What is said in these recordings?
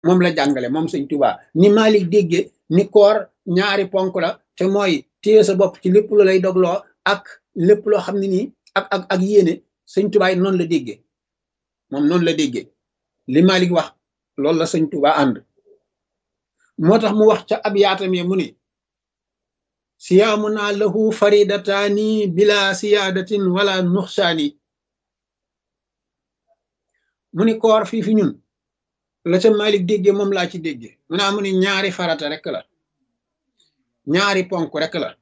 moom la jàngale moom sëñ Tuubaa ni Malik dégge ni koor ñaari ponk la te mooy téye sa bopp ci lépp lu lay dogloo ak lépp loo xam ne nii ak ak ak yéene sëñ Tuubaa noonu la déggee moom noonu la déggee li Malik wax loolu la sëñ Tuubaa ànd moo tax mu wax ca ab yaatam mu ni siyaamuna lahu faridataani bila siyaadatin wala nuxsaani mu ni koor fii fi ñun la ca Malik déggee moom laa ci déggee mu naa mu ni ñaari farata rek la ñaari ponk rek la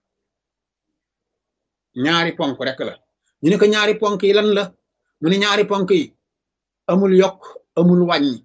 ñaari ponk rek la ñu ne ko ñaari ponk yi lan la mu ni ñaari ponk yi amul yokk amul wàññi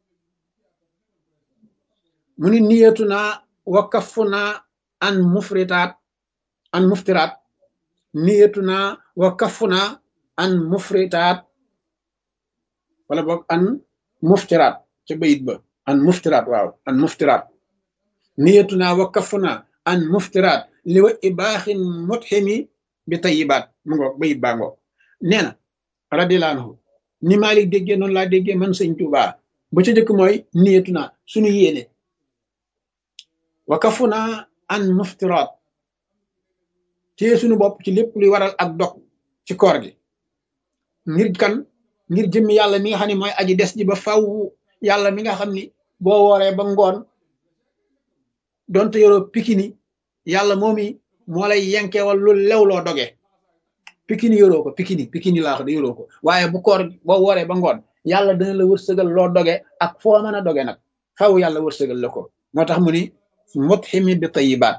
mu ni niyatu naa wa kafu naa an mufritaat an muftiraat niyatu naa wa kafu naa an mufritaat wala boog an muftiraat ca bayit ba an muftiraat waaw an muftiraat niyatu naa wa kafu naa an muftiraat li wa ibaaxin mutximi bi tayibaat mu ngoog bayit baa ngoog nee na radiyallaahu anhu ni Malik déggee noonu laa déggee man sëñ Tuubaa ba ca jëkk mooy niyatu naa suñu yéene wa kafu naa an muftiraat téye suñu bopp ci lépp luy waral ak dog ci koor gi ngir kan ngir jëmmi yàlla mi nga xam ne mooy aji des ji ba faw yàlla mi nga xam ni boo wooree ba ngoon donte yoroo pikini yàlla moomi moo lay yenkewal lu lew loo doge pikini yoroo ko pikini pikini laa wax de yoroo ko waaye bu koor boo wooree ba ngoon yàlla dana la wërsëgal loo doge ak foo mën a doge nag faw yàlla wërsëgal la ko moo tax mu ni mutximi bi tayibaat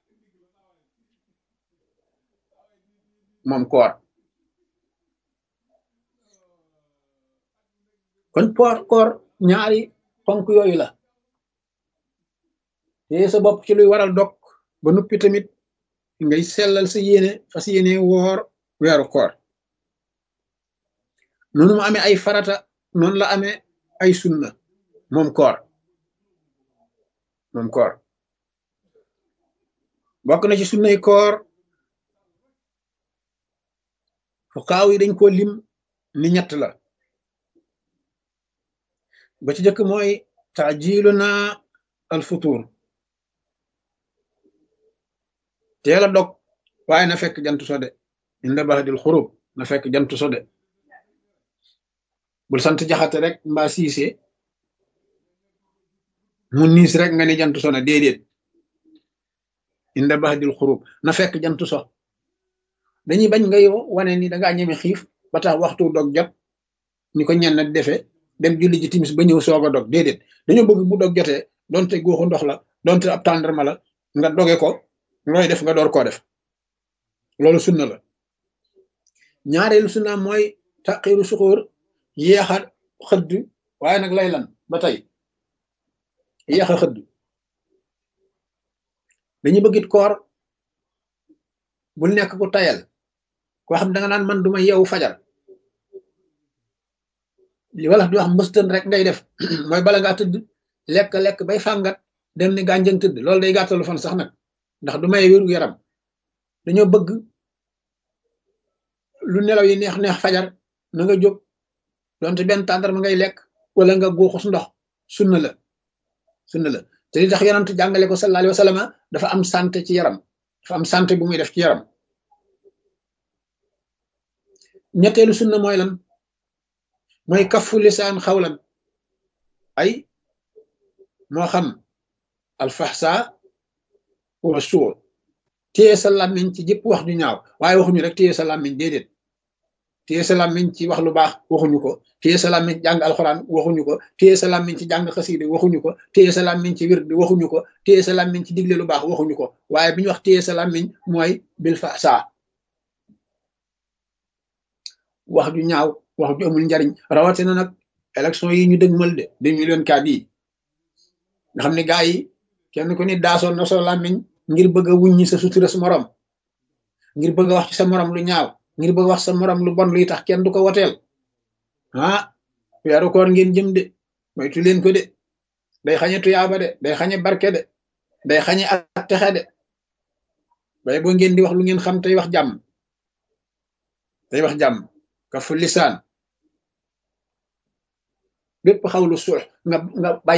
moom koor kon poor koor ñaari ponk yooyu la te sa bopp ci luy waral dog ba nuppi tamit ngay sellal sa yéene fas yéene woor weeru koor noonu mu amee ay farata noonu la amee ay sunna moom koor moom koor bokk na ci sunnay koor fuqaaw yi dañ ko lim ni ñett la ba ci jëkk mooy taajilu na al futur teel a dog waaye na fekk jant so de inda baxdil xurub na fekk jant so de bul sant jaxate rek mbaa siise mu niis rek nga ni jant so na déedéet inda baxdil xurub na fekk jant so dañuy bañ ngay wane ni dangaa ñeme xiif ba tax waxtu dog jot ni ko ñenn defe dem julli ji timis ba ñëw soog a dog déedéet dañoo bëgg bu dog jotee donte góoxu ndox la donte ab tàndarma la nga doge ko looy def nga door koo def loolu sunna la ñaareelu sunna mooy taqiru suxóor yéexa xëdd waaye nag lay lan ba tey yéexa xëdd dañu bëggit koor bul nekk ku tayal koo xam da nga naan man duma yeewu fajar li wala di wax mbëstën rek ngay def mooy bala ngaa tëdd lekk-lekk bay fàngat dem ni gànjën tëdd loolu day gàttalu fan sax nag ndax du may wéru yaram dañoo bëgg lu nelaw yi neex neex fajar na nga jóg donte benn tàndar ma ngay lekk wala nga góoxus ndox sunna la sunna la te li tax yonent jàngale ko sallallahu alayhi wa sallam dafa am santé ci yaram dafa am santé bu muy def ci yaram ñetteelu sunna mooy lan mooy kafu lisaan xawlan ay moo xam alfaxsa wa suur téye sa làmmiñ ci jëpp wax ju ñaaw waaye waxuñu rek téye sa làmmiñ déedéet téye sa làmmiñ ci wax lu baax waxuñu ko téye sa làmmiñ ci jàng alxuraan waxuñu ko téye sa làmmiñ ci jàng xasiide waxuñu ko téye sa làmmiñ ci wird waxuñu ko téye sa làmmiñ ci digle lu baax waxuñu ko waaye bi ñu wax téye sa làmmiñ mooy bil faxsa wax ju ñaaw wax ju amul njariñ rawatina nag élection yi ñu dëgmal de deux mille quatre yi nga xam ne gaa yi kenn ku ni daasoon na soo làmmiñ ngir bëgg a wuññi sa sutura sa morom ngir bëgg a wax ci sa morom lu ñaaw ngir bëgg a wax sa morom lu bon luy tax kenn du ko woteel ah weeru koor ngeen jëm de moytu leen ko de day xañe tuyaaba de day xañe barke de day xañe ak texe de bay boo ngeen di wax lu ngeen xam tey wax jàmm tey wax jàmm ka fu lisaan bépp xawlu suux nga nga bàyyi